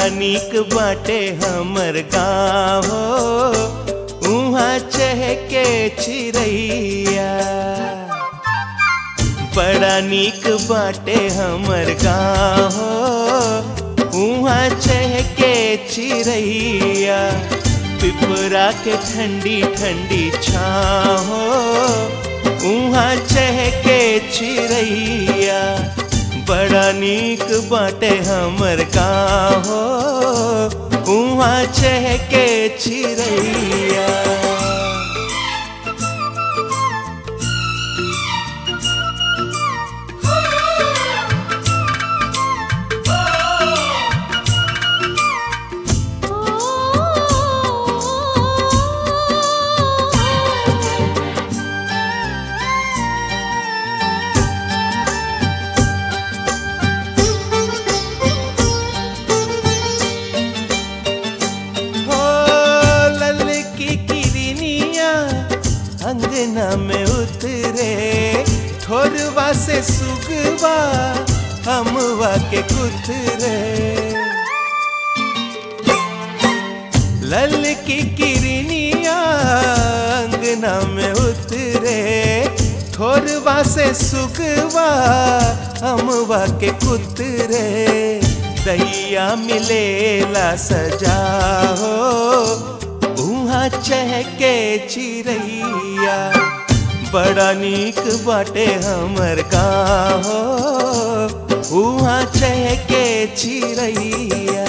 बड़ा नीक बाटे हमर गाँव उहाँ चहके चिड़ैया बड़ा नीक बाटे हमर गाँव उहाँ चहके चिड़ैया पिपरा के ठंडी ठंडी छाँव उहाँ चहके चिड़ैया बड़ा नीक बाटे हमर गाँव उहाँ चहके चिड़ैया हो ललकी किरनिया अंगना में उतरे ठोरवा से सुगवा हमवा के कुतरे ललकी किरनिया अंगना में उतरे ठोरवा से सुगवा हमवा के कुतरे दैया मिलेला सजा हो उहाँ चहके चिड़ैया बड़ा नीक बाटे हमर गाँव हो उहाँ चहके चिड़ैया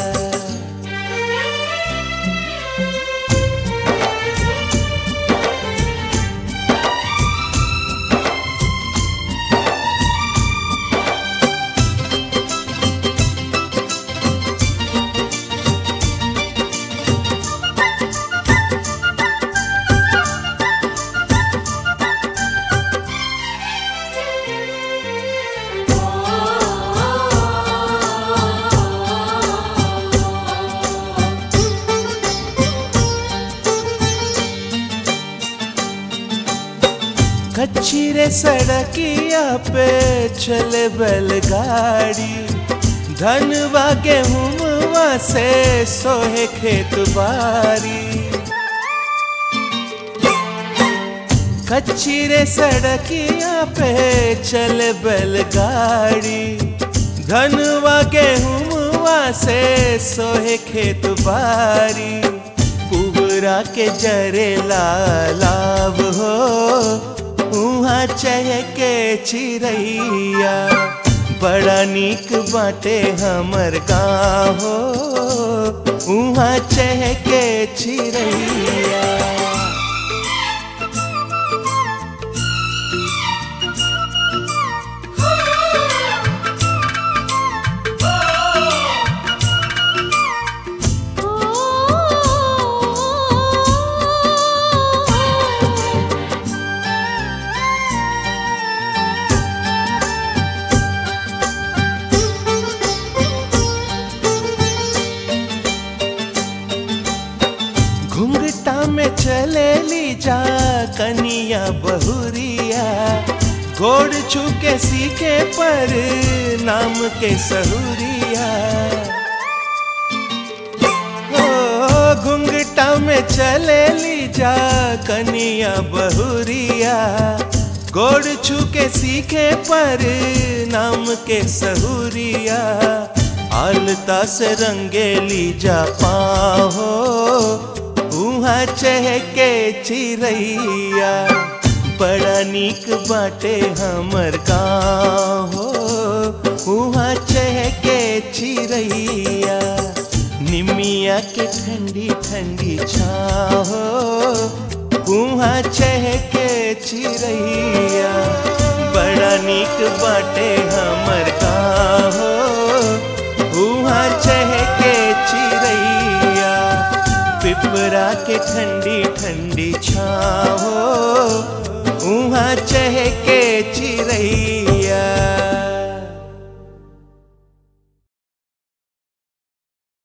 कच्ची रे सड़किया पे चले बैलगाड़ी धनवा गेहूँवा से सोहे खेत बारी कच्ची रे सड़किया पे चले बैलगाड़ी धनवा गेहूँवा से सोहे खेत बारी पुबरा के जरे लालाव हो उहाँ चहके चिड़ैया बड़ा नीक बाटे हमर गाँव हो उहाँ चहके चिड़ैया घुंघटा में चले ली जा कनिया बहुरिया गोड़ छुके सीखे पर नाम के सहुरिया ओ घुंघटा में चले ली जा कनिया बहुरिया गोड़ छुके सीखे पर नाम के सहुरिया आलता से रंगेली जा पाहो उहाँ चहके चिड़ैया बड़ा नीक बाटे हमर गाँव हो उहाँ चहके चिड़ैया निमिया के ठंडी ठंडी छाहो उहाँ चहके चिड़ैया बड़ा नीक बाटे हमर गाँव हो उहाँ चहके चिड़ैया पिपरा के ठंडी ठंडी छाओ उहाँ चहके चिड़ैया